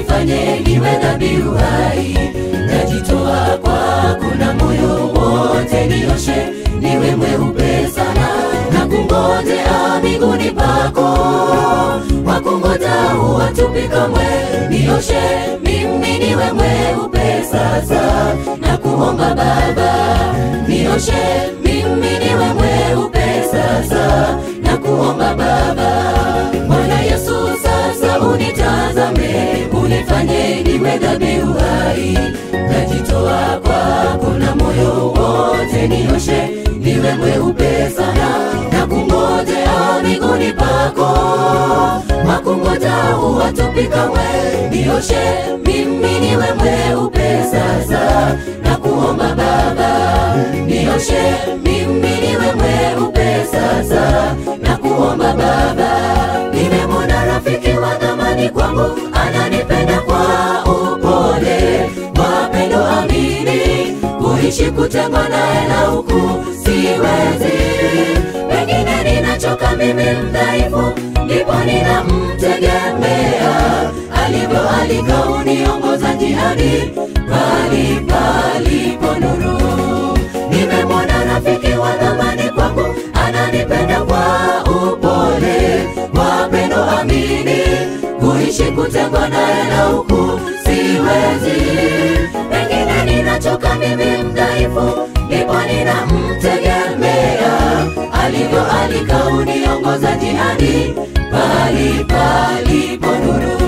unifanye niwe dhabihu hai najitoa kwako na moyo wote nioshe niwe mweupe sana na kungojea miguuni pako wakungoja huwatupi kamwe nioshe mimi niwe mweupe sasa na kuomba baba nioshe mimi niwe mweupe sasa na kuomba baba bwana yesu sasa unitazame unifanye niwe dhabihu hai najitoa kwako na moyo wote nioshe niwe mweupe sana na kungojea miguuni pako makungoja huwatupi kamwe nioshe mimi niwe mweupe sasa na kuomba baba nioshe mimi niwe mweupe sasa na kuomba baba nimemwona rafiki wa dhamani kwangu ananipenda kwa upole wapendo amini kuishi kutengwa naye na huku siwezi pengine ninachoka mimi mdhaifu ndipo ninamtegemea alivyo alika uniongoza njiani pali palipo nuru nimemwona rafiki wa dhamani kwangu ananipenda kwa upole wapendo amini kuishi kutengwa naye na huku siwezi pengine ninachoka mimi mdhaifu ndipo ninamtegemea alivyo alika uniongoza jihadi pali palipo nuru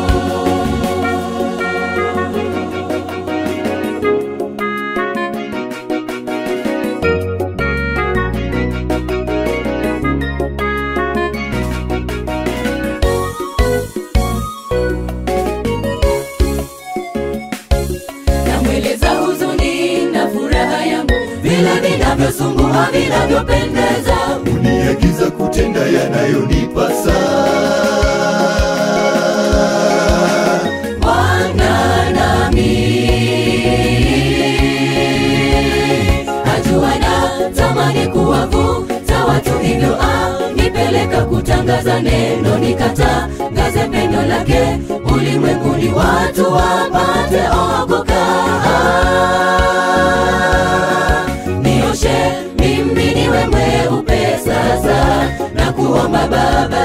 namweleza huzuni na furaha yangu vile vinavyosumbua vinavyopendeza uniagiza kutenda yanayonipasa Bwana nami ajua na tamani kuwavuta watu hivyo anipeleka kutangaza neno nikatangaze pendo lake ulimwenguni watu wapate okoka nioshe mimi niwe mweupe sasa na kuomba baba